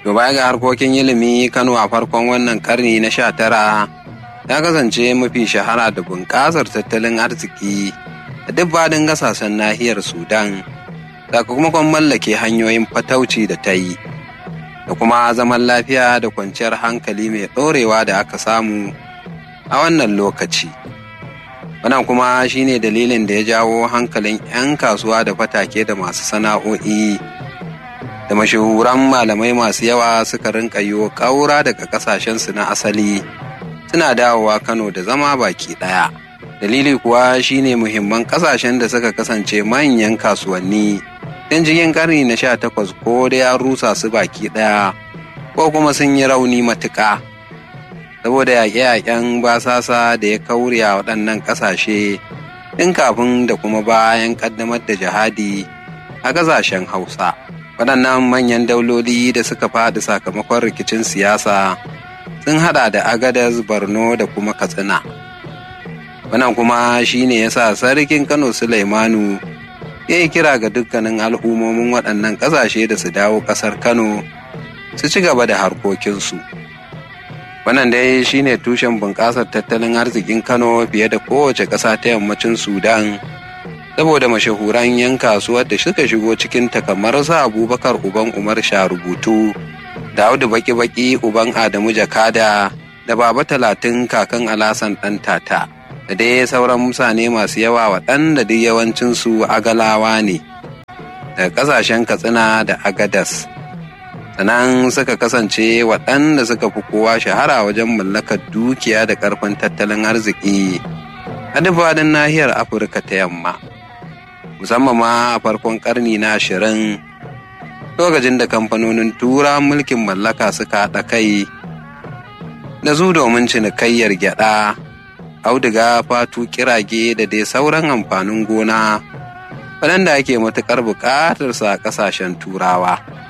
To baya ga harkokin ilimi Kano a farkon wannan karni na sha tara ya kasance mafi shahara da bunƙasar tattalin arziki da duk faɗin gasashen nahiyar Sudan sakamakon mallake hanyoyin fatauci da ta yi da kuma zaman lafiya da kwanciyar hankali mai ɗorewa da aka samu a wannan lokaci. Wannan kuma shine dalilin da ya jawo hankalin 'yan kasuwa da fatake da masu sana'o'i da mashahuran malamai masu yawa suka rinka yiwo ƙaura daga ƙasashensu na asali suna dawowa Kano da zama baki ɗaya. Dalili kuwa shine muhimman ƙasashen da suka kasance manyan kasuwanni tun cikin ƙarni na sha takwas ko da ya rusa su baki ɗaya ko kuma sun yi rauni matuƙa. Saboda yaƙe-yaƙen basasa da ya kaure a waɗannan ƙasashe tun kafin da kuma bayan ƙaddamar da jihadi a ƙasashen Hausa. waɗannan manyan dauloli da suka faɗi sakamakon rikicin siyasa sun haɗa da agadas borno da kuma katsina wannan kuma shine yasa sarkin kano sulaimanu ya yi kira ga dukkanin al'ummomin waɗannan ƙasashe da su dawo ƙasar kano su ci gaba da harkokinsu wannan dai shine tushen bunƙasar tattalin arzikin kano fiye da kowace ƙasa ta yammacin sudan saboda mashahuran 'yan kasuwar da suka shigo cikin kamar sa abubakar uban umar sha rubutu da audu baki-baki uban adamu jakada da baba talatin kakan alasan ɗan tata da dai sauran mutane masu yawa waɗanda duk yawancinsu agalawa ne daga ƙasashen katsina da agadas sannan suka kasance waɗanda suka fi kowa shahara wajen mallakar dukiya da ƙarfin tattalin arziki a duk faɗin nahiyar afirka ta yamma musamman ma a farkon karni na ashirin lokacin da kamfanonin tura mulkin mallaka suka haɗa kai da su domin cinikayyar gyaɗa auduga fatu kirage da dai sauran amfanin gona waɗanda ake matuƙar buƙatarsa a ƙasashen turawa